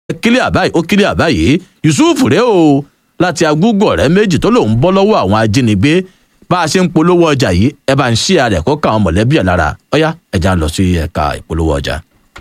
kílíà báyìí ó kílíà báyìí yusuf rèé o láti agúgọ̀ rẹ̀ méjì tó lòun bọ́ lọ́wọ́ àwọn ajínigbé bá a ṣe ń polówó ọjà yìí ẹ bá ń ṣí ara ẹ̀ kó ká àwọn mọ̀lẹ́bí ẹ̀ lára ọ̀yá ẹ̀já lọ sí ẹ̀ka ìpolówó ọjà.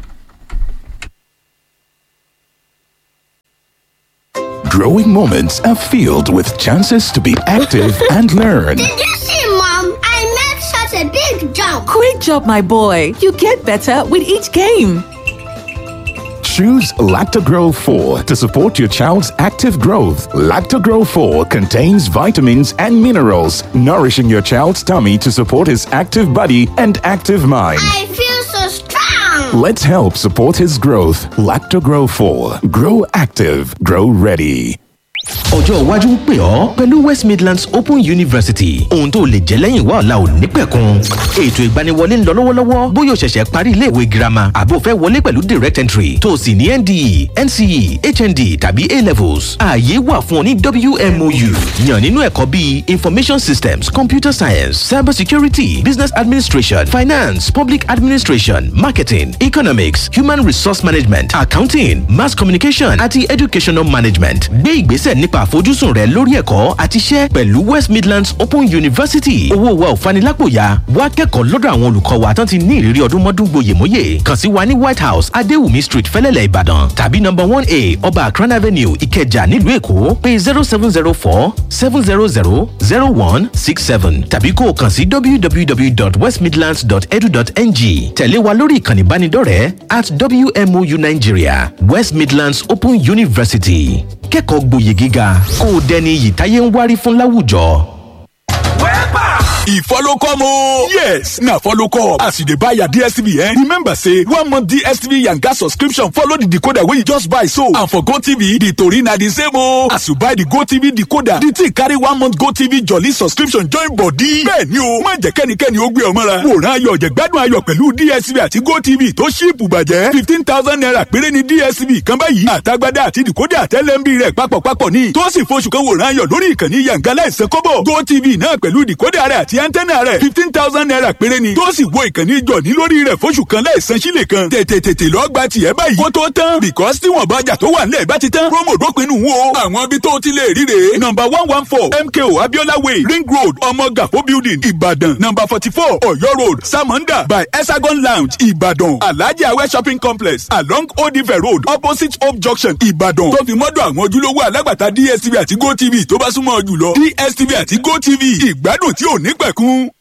Growing moments are filled with chances to be active and learn. Did you see, Mom? I made such a big jump. Great job, my boy. You get better with each game. Choose Lactogro 4 to support your child's active growth. Lactogro 4 contains vitamins and minerals, nourishing your child's tummy to support his active body and active mind. I feel so strong. Let's help support his growth. Lactogro 4. Grow active. Grow ready. ọjọ́ iwájú ń pè ọ́ pẹ̀lú west midlands open university ohun tó lè jẹ́ lẹ́yìn wá ọ̀la ò ní pẹ̀kun ètò ìgbaniwọlé ń lọ lọ́wọ́lọ́wọ́ bóyá o ṣẹ̀ṣẹ̀ parí iléèwé girama àbò fẹ́ wọlé pẹ̀lú direct entry tó o sì ní nde nce hnd tàbí a levels ààyè wà fún ọ ní wmou yàn nínú ẹ̀kọ́ bíi information systems computer science cyber security business administration finance public administration marketing economics human resource management accounting mass communication àti educational management gbé ìgbésẹ̀ nípa àfojúsùn rẹ lórí ẹ̀kọ́ àti iṣẹ́ pẹ̀lú west midlands open university owó wa ò fanilápòyà wá kẹ́kọ̀ọ́ lọ́dọ̀ àwọn olùkọ́ wa tán ti ní ìrírí ọdún mọ́dún gboyèmóyè kàn sí wa ní white house adéwùmí street fẹ́lẹ́lẹ̀ ìbàdàn tàbí number one a ọba akran avenue ìkẹjà nílùú èkó pé zero seven zero four seven zero zero zero one six seven tàbí kó o kàn sí www.westmidlands.edu.ng tẹ̀lé wa lórí ìkànnì ìbánidọ́rẹ̀ẹ́ at wmou nigeria west midlands open university kẹ́kọ̀ọ́ gboyè gíga kó o dẹni iyì táyé ń wárí fún láwùjọ. e follow come o. yes na follow come as you dey buy your dstv eh remember say one month dstv yanga subscription follow the decoder wey you just buy so and for gotv the tori na the same o. as you buy the gotv decoder the thing carry one month gotv jolly subscription join body. bẹ́ẹ̀ni o má jẹ́ kẹ́nikẹ́ni ó gbé ọ mọ́ra. wòran ayọ̀ jẹ̀gbádùn ayọ̀ pẹ̀lú dstv àti gotv tó ṣíìpù bàjẹ́ fifteen thousand naira péré ni dstv kan báyìí àtagbádá àti decoder àtẹlẹ́mbì rẹ̀ papọ̀papọ̀ ní tó sì f'oṣù kan wòran ayọ̀ lórí ìkànnì yanga láìsẹ̀ kọ́bọ̀ gotv náà pẹ̀lú decoder rẹ̀ àti antenna rẹ̀ fifteen thousand naira péré ni tó sì wo ìkànnì jọ̀ní lórí rẹ̀ fóṣù kan láìsan sílẹ̀ kan tètè tètè lọ gba tiẹ̀ báyìí kó tó tán because tí wọ́n bá jà tó wà nílẹ̀ bá ti tán promo dópinu wo àwọn ibi tó ti lè ríre number one one four mko abiola way ring road ọmọgàfó building ìbàdàn number forty four ọ̀yọ́ road samonda by hexagon lounge ìbàdàn alhaji awẹ shopping complex along odive road opposite hope junction ìbàdàn tó fi mọ́dọ̀ àwọn ojúlówó alágbàtà dstv àti gotv tó bá súnmọ́ jùlọ dstv àti gotv ìgbádùn tí ò ní pẹ̀kun.